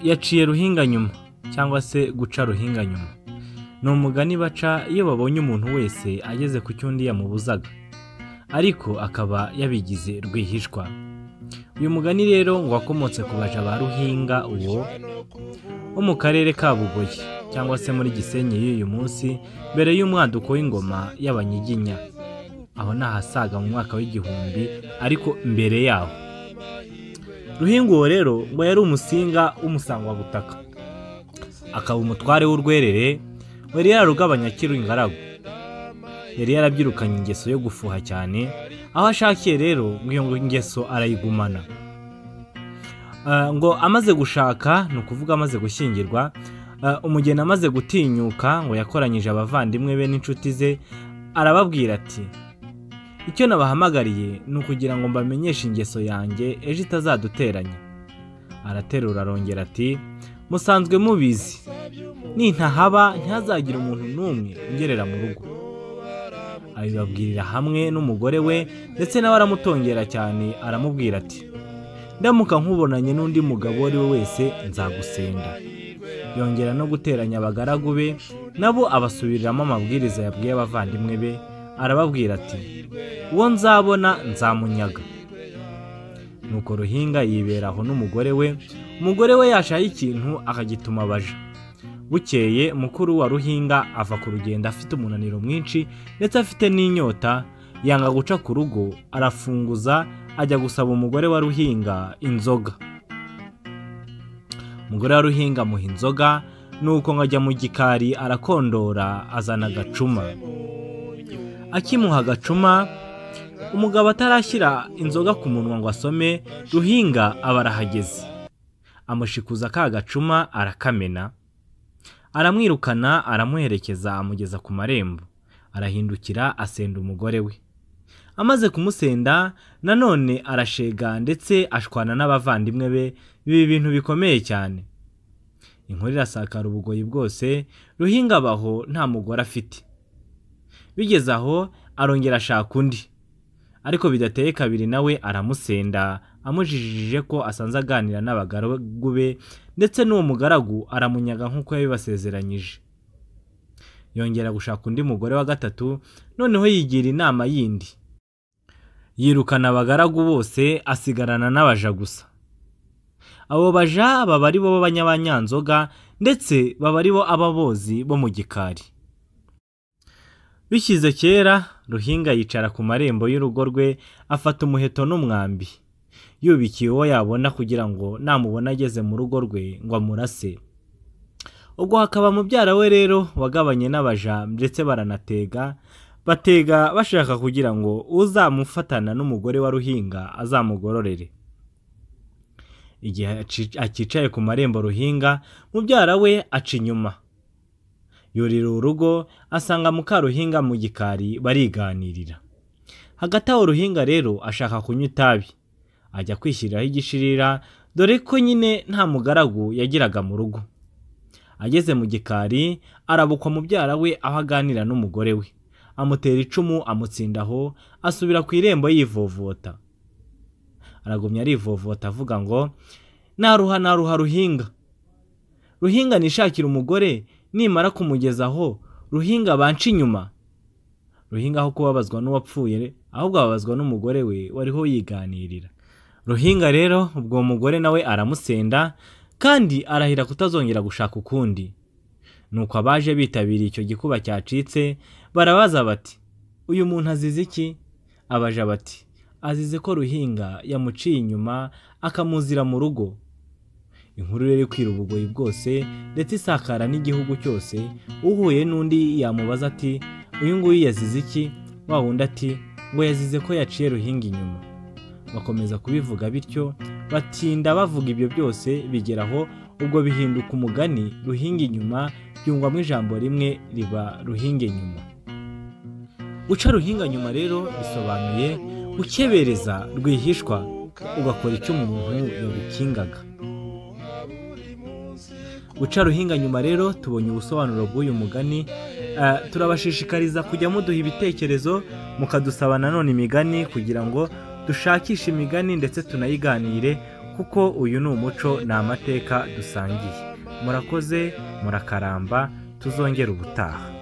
yaciye ruhinga nyuma cyangwa se guca ruhinga nyuma ni umugani baca iyo babonye umuntu wese ageze ku cyo undi yamubuzaga ariko akaba yabigize rwihishwa uyu mugani rero ngo wakomotse ku baja ba ruhinga uwo wo mu karere ka bugoyi cyangwa se muri gisenyi y'uyu munsi mbere y'umwaduko w'ingoma y'abanyiginya aho ni ahasaga mu mwaka w'igihumbi ariko mbere yaho ruhinga uwo rero ngo yari umusinga w'umusangwabutaka akaba umutware w'urwerere wari yararugabanya akiri ingaragu yari yarabyirukanye ingeso yo gufuha cyane aho ashakiye rero ngo iyo ngeso arayigumana ngo amaze gushaka ni ukuvuga amaze gushyingirwa umugeni amaze gutinyuka ngo yakoranyije abavandimwe be n'inshuti ze arababwira ati icyo nabahamagariye ni ukugira ngo mbamenyeshe ingeso yanjye ejo itazaduteranya araterura arongera ati musanzwe mubizi nintahaba ntihazagire umuntu n'umwe ungerera mu rugo abibabwirira hamwe n'umugore we ndetse nawe aramutongera cyane aramubwira ati ndamuka nkubonanye n'undi mugabo uwo ari we wese nzagusenda yongera no guteranya abagaragu be nabo abasubiriramo amabwiriza yabwiye abavandimwe be arababwira ati uwo nzabona nzamunyaga nuko ruhinga yibera aho n'umugore we umugore we yashaye ikintu akagituma abaja bukeye mukuru wa ruhinga ava ku rugendo afite umunaniro mwinshi ndetse afite n'inyota yanga guca ku rugo arafunguza ajya gusaba umugore wa ruhinga inzoga umugore wa ruhinga amuha inzoga nuko ngo ajya mu gikari arakondora azana agacuma akimuha agacuma umugabo atarashyira inzoga ku munwa ngo asome ruhinga aba arahageze amushikuza ka gacuma arakamena aramwirukana aramuherekeza amugeza ku marembo arahindukira asenda umugore we amaze kumusenda nanone arashega ndetse ashwana n'abavandimwe be biba ibintu bikomeye cyane inkuru irasakara ubugoyi bwose ruhinga abaho nta mugore afite bigeze aho arongera ashaka undi ariko bidateye kabiri nawe aramusenda amujijije ko asanze aganira n'abagaragu be ndetse n'uwo mugaragu aramunyaga nk'uko yabibasezeranyije yongera gushaka undi mugore wa gatatu noneho yigira inama yindi yirukana abagaragu bose asigarana n'abaja gusa abo baja baba ari bo b'abanyabanyanzoga ndetse baba ari bo ababozi bo mu gikari bishyize kera ruhinga yicara ku marembo y'urugo rwe afata umuheto n'umwambi yubikiye uwo yabona kugira ngo namubona ageze mu rugo rwe ngo amurase ubwo hakaba mubyara we rero wagabanye n'abaja ndetse baranatega batega bashaka kugira ngo uzamufatana n'umugore wa ruhinga azamugororere igihe akicaye ku marembo ruhinga mubyara we aca inyuma yurira urugo asanga mukaruhinga mu gikari bariganirira hagati aho ruhinga rero ashaka kunywa itabi ajya kwishyiriraho igishirira dore ko nyine nta mugaragu yagiraga mu rugo ageze mu gikari arabukwa mubyara we aho aganira n'umugore we amutera icumu amutsindaho asubira ku irembo yivovota aragumya arivovota avuga ngo naruha naruha ruhinga ruhinga nishakira umugore nimara kumugezaho ruhinga banca inyuma ruhinga aho kubabazwa n'uwapfuye ahubwo ababazwa n'umugore we wariho yiganirira ruhinga rero ubwo uwo mugore nawe aramusenda kandi arahira kutazongera gushaka ukundi nuko abaje bitabiriye icyo gikuba cyacitse barabaza bati uyu muntu azize iki abaja bati azize ko ruhinga yamuciye inyuma akamuzira mu rugo inkuru rero ikwira ubugoyi bwose ndetse isakara n'igihugu cyose uhuye n'undi yamubaza ati uyu nguyu yazize iki wa wundi ati ngo yazize ko yaciye ruhinga inyuma bakomeza kubivuga bityo batinda bavuga ibyo byose bigeraho ubwo bihinduka umugani ruhinga inyuma byungwamo ijambo rimwe riba ruhinge nyuma guca ruhinga nyuma rero bisobanuye gukebereza rwihishwa ugakora icyo umuntu yagukingaga guca ruhinga nyuma rero tubonye ubusobanuro bw'uyu mugani turabashishikariza kujya muduha ibitekerezo mukadusaba nanone imigani kugira ngo dushakishe imigani ndetse tunayiganire kuko uyu ni umuco ni amateka dusangiye murakoze murakaramba tuzongera ubutaha